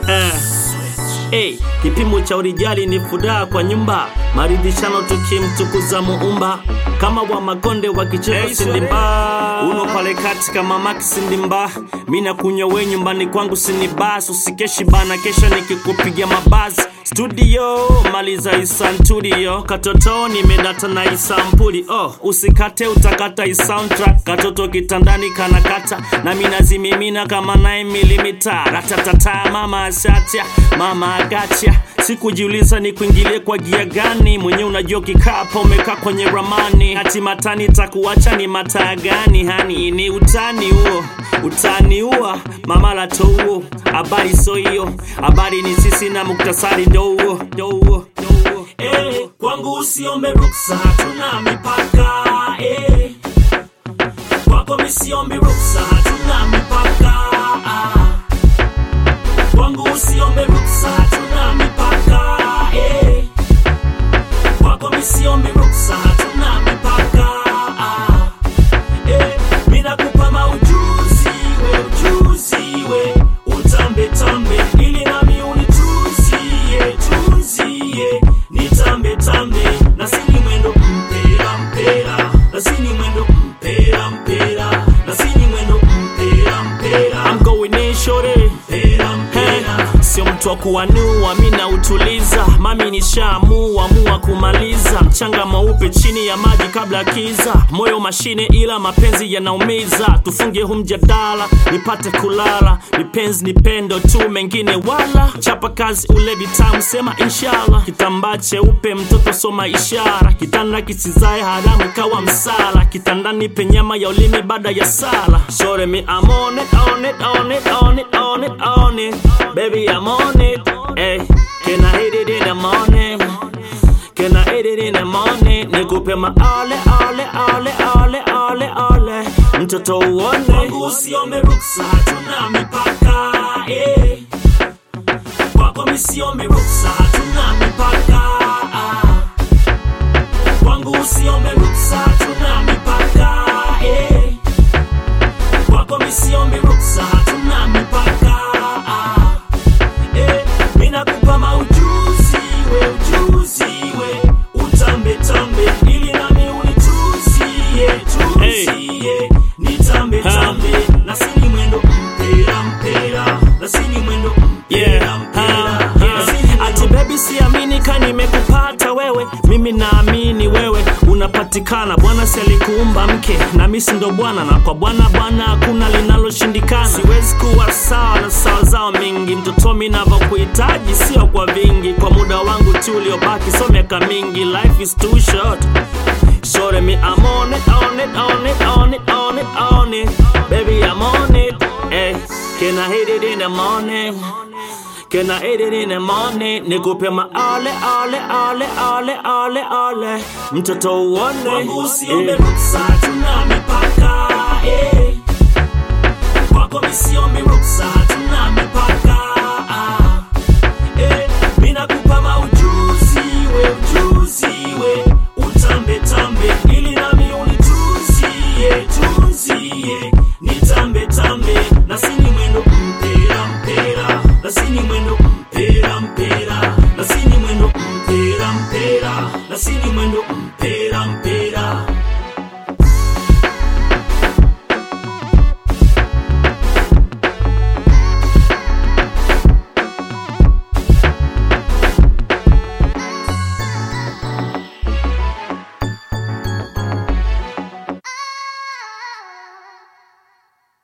Hey, kipimo cha urijali ni furaha kwa nyumba, maridhishano tukimtukuza muumba, kama wa makonde wakicheza Hey, sindimba, uno pale kati kama maki sindimba, mina kunywa we nyumbani kwangu sinibas, usikeshi bana, kesha nikikupigia mabazi studio maliza isantudio katoto nimedata na isampuli oh, usikate utakata isoundtrack katoto kitandani kanakata na minazimimina kama 9 milimita ratatata mama ashatia mama agacha sikujiuliza ni kuingilie kwa gia gani mwenye unajua kikapa umekaa kwenye ramani hati matani takuacha ni mataa gani hani ni utani huo utani huo mama lato huo habari so hiyo habari ni sisi na muktasari ndo huo ndo huo ndo huo eh, kwangu usiombe ruksa hatuna mipaka eh. kwako misiombi ruksa hatuna mipaka ah. kwangu usiombe ruksa hatuna mipaka eh. kwako misiombi ruksa hatuna mipaka ah. eh. minakupa maujuzi we ujuzi we utambe tambe ili nami unituzie tuzie nitambe tambe na sini mwendo mpera mpera na sini mwendo mpera mpera na sini mwendo mpera mpera I'm going in shorty mpera mpera sio mtu wa kuwanua mi nautuliza mami nishaamua mua kumaliza mchanga mweupe chini ya maji kabla ya kiza moyo mashine ila mapenzi yanaumiza tufunge hu mjadala nipate kulala nipenzi ni pendo tu mengine wala chapa kazi ule vitamu sema inshallah kitambaa cheupe mtoto soma ishara kitanda kisizae haramu kawa msala kitandani penyama ya ulimi baada ya sala shore me I'm on it, on it, on it, on it, on it, on it baby I'm on it hey, can I hit it in the morning Can I hit it in the morning? Nikupe maale ale ale ale ale ale mtoto uone kwangu usiombe ruksa hatuna mipaka eh. kwako misiombe ruksa hatuna mipaka ah. kwangu usiombe ruksa hatuna mipaka eh. kwako misiombe ruksa hatuna mipaka ah. eh. minakupa maujuzi we ujuzi we utambe tambe ili nami unituzie tuzie nitambe tambe na sini mwendo mpera mpera na sini mwendo mpera mpera na sini mwendo- ati bebi siamini ka nimekupata wewe mimi naamini wewe unapatikana bwana si alikuumba mke na misi ndo bwana na kwa bwana bwana hakuna linaloshindikana siwezi kuwa sawa na sawa zao mingi mtoto mi navyokuhitaji sio kwa vingi kwa muda wangu tu uliobaki so miaka mingi life is too short Shorty me, I'm on it, on it, on it, on it, on it, on it. Baby, I'm on it. Hey, can I hit it in the morning? Can I hit it in the morning? Nikupe ma ale, ale, ale, ale, ale, ale. Mtoto uone. Kwangu usiombe ruksa, tuna mipaka. Eh. Kwako misiombe ruksa, tuna